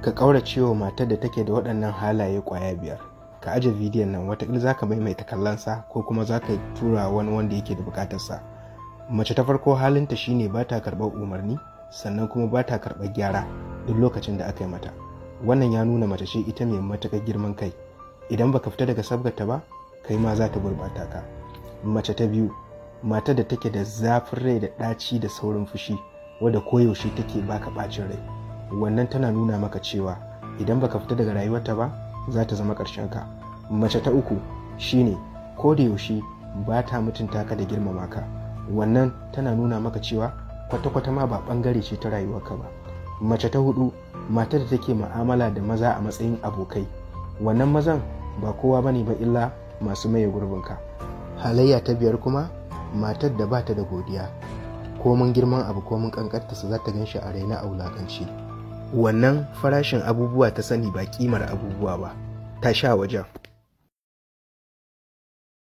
ka ƙaurace wa matar da take da waɗannan halaye ƙwaya biyar ka aje bidiyon nan watakila za ka maimaita kallonsa ko kuma za ka tura wani wanda yake da buƙatarsa mace ta farko halinta shine ba ta karɓar umarni sannan kuma ba ta karɓar gyara duk lokacin da aka yi mata wannan ya nuna mace ce ita mai matuƙar girman kai idan baka fita daga sabgarta ba kai ma za ta gurɓata ka mace ta biyu matar da take da zafin rai da ɗaci da saurin fushi wadda koyaushe take baka ɓacin rai wannan tana nuna maka cewa idan baka fita daga rayuwarta ba za ta zama ƙarshen ka mace ta uku shine ko da yaushe ba ta mutunta ka da girmama ka wannan tana nuna maka cewa kwata-kwata ma ba ɓangare ce ta rayuwarka ba mace ta hudu matar da take mu'amala da maza a matsayin abokai wannan mazan ba kowa bane ba illa masu maye gurbinka halayya ta biyar kuma matar da bata da godiya komin girman abu komin kankantarsa za ta gan shi a raina a wulakanci wannan farashin abubuwa ta sani ba kimar abubuwa ba ta sha wajen